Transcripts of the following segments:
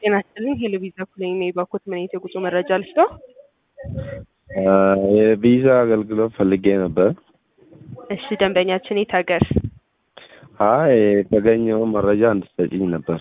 ጤና ይስጥልኝ ሄለቪዛ ኩለኝ ነኝ። ባኮት ምን አይነት የጉዞ መረጃ ልስጠው? የቪዛ አገልግሎት ፈልጌ ነበር። እሺ ደንበኛችን የት ሀገር? አይ የተገኘው መረጃ እንድትሰጪኝ ነበር።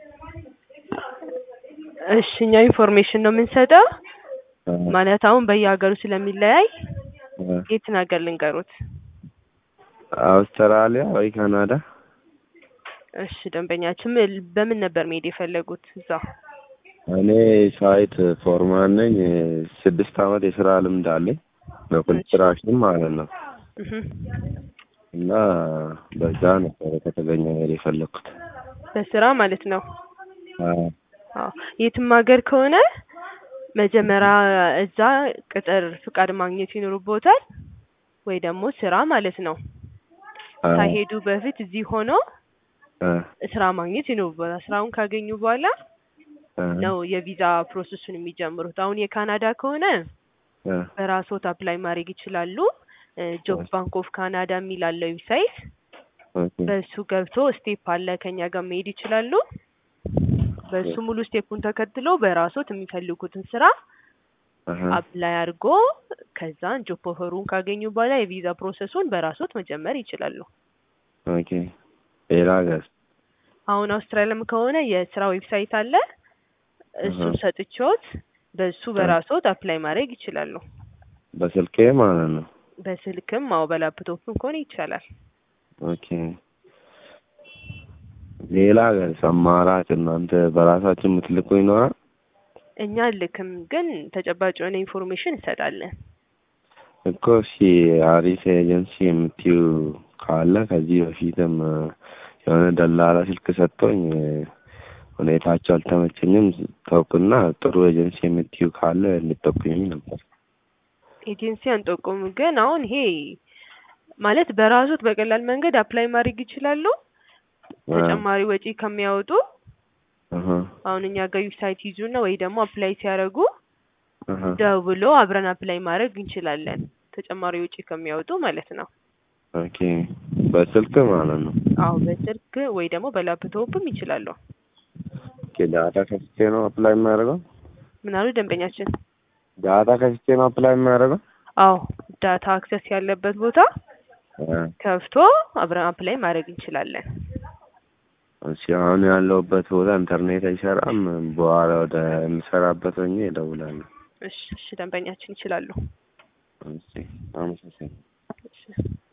እሺ እኛ ኢንፎርሜሽን ነው የምንሰጠው። ማለት አሁን በየሀገሩ ስለሚለያይ የትን ሀገር ልንገሩት? አውስትራሊያ ወይ ካናዳ? እሺ ደንበኛችን ምን- በምን ነበር መሄድ የፈለጉት እዛ? እኔ ሳይት ፎርማን ነኝ። ስድስት አመት የስራ ልምድ አለኝ በኮንስትራክሽን ማለት ነው። እህ እና በዛ ነበር ከተገኘ መሄድ የፈለግኩት። በስራ ማለት ነው። አዎ። አዎ የትም ሀገር ከሆነ መጀመሪያ እዛ ቅጥር ፍቃድ ማግኘት ይኖርቦታል ወይ ደግሞ ስራ ማለት ነው። አዎ። ሳይሄዱ በፊት እዚህ ሆነው አ ስራ ማግኘት ይኖርቦታል። ስራውን ካገኙ በኋላ አ ነው የቪዛ ፕሮሰሱን የሚጀምሩት። አሁን የካናዳ ከሆነ አ በራስዎት አፕላይ ማድረግ ይችላሉ። ጆብ ባንክ ኦፍ ካናዳ የሚል አለ ዌብሳይት። ኦኬ። በሱ ገብቶ ስቴፕ አለ ከኛ ጋር መሄድ ይችላሉ። በሱ ሙሉ ስቴፑን ተከትሎ በራስዎት የሚፈልጉትን ስራ አሀ። አፕላይ አድርጎ ከዛን ጆብ ኦፈሩን ካገኙ በኋላ የቪዛ ፕሮሰሱን በራስዎት መጀመር ይችላሉ። ኦኬ። ሌላ ሀገር? አሁን አውስትራሊያም ከሆነ የስራ ዌብሳይት አለ። እሱን አሀ። ሰጥቼዎት በሱ በራስዎት አፕላይ ማድረግ ይችላሉ። በስልኬ ማለት ነው። በስልክም አዎ በላፕቶፕም ከሆነ ይቻላል። ኦኬ። ሌላ ሀገር አማራጭ እናንተ በራሳችን የምትልኩ ይኖራል? እኛ ልክም ግን ተጨባጭ የሆነ ኢንፎርሜሽን እንሰጣለን። እኮ እሺ አሪፍ ኤጀንሲ የምትዩ ካለ ከዚህ በፊትም የሆነ ደላላ ስልክ ሰጥቶኝ ሁኔታቸው አልተመቸኝም። ተውኩና ጥሩ ኤጀንሲ የምትዩ ካለ እንድጠቁኝ ነበር። ኤጀንሲ አንጠቁም፣ ግን አሁን ይሄ ማለት በራሶት በቀላል መንገድ አፕላይ ማድረግ ይችላሉ። ተጨማሪ ወጪ ከሚያወጡ አሀ፣ አሁን እኛ ጋር ዌብሳይት ይዙና ወይ ደግሞ አፕላይ ሲያደርጉ አሀ። ደውሎ አብረን አፕላይ ማድረግ እንችላለን። ተጨማሪ ወጪ ከሚያወጡ ማለት ነው። ኦኬ። በስልክ ማለት ነው። አዎ በስልክ ወይ ደግሞ በላፕቶፕም ይችላሉ። ኦኬ። ዳታ ከፍቼ ነው አፕላይ የማደርገው? ምን አሉ ደንበኛችን? ዳታ ከፍቼ ነው አፕላይ የማደርገው? አዎ ዳታ አክሰስ ያለበት ቦታ አ፣ ከፍቶ አብረን አፕላይ ማድረግ እንችላለን። እሺ አሁን ያለሁበት ቦታ ኢንተርኔት አይሰራም። በኋላ ወደ የምሰራበት ሆኜ እደውላለሁ። እሺ እሺ ደንበኛችን ይችላሉ። እሺ አመሰግናለሁ። እሺ